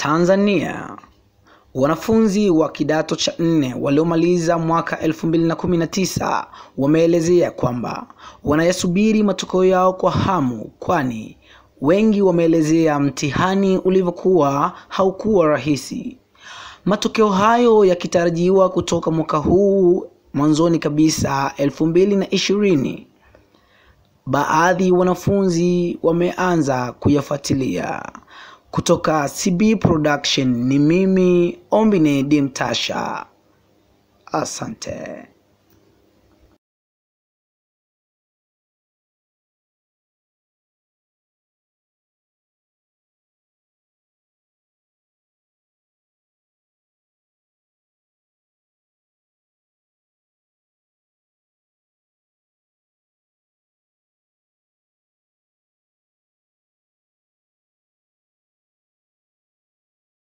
Tanzania. Wanafunzi wa kidato cha nne waliomaliza mwaka 2019 wameelezea kwamba wanayasubiri matokeo yao kwa hamu, kwani wengi wameelezea mtihani ulivyokuwa haukuwa rahisi. Matokeo hayo yakitarajiwa kutoka mwaka huu mwanzoni kabisa 2020. Baadhi wanafunzi wameanza kuyafuatilia. Kutoka CB Production ni mimi Ombine Dimtasha. Asante.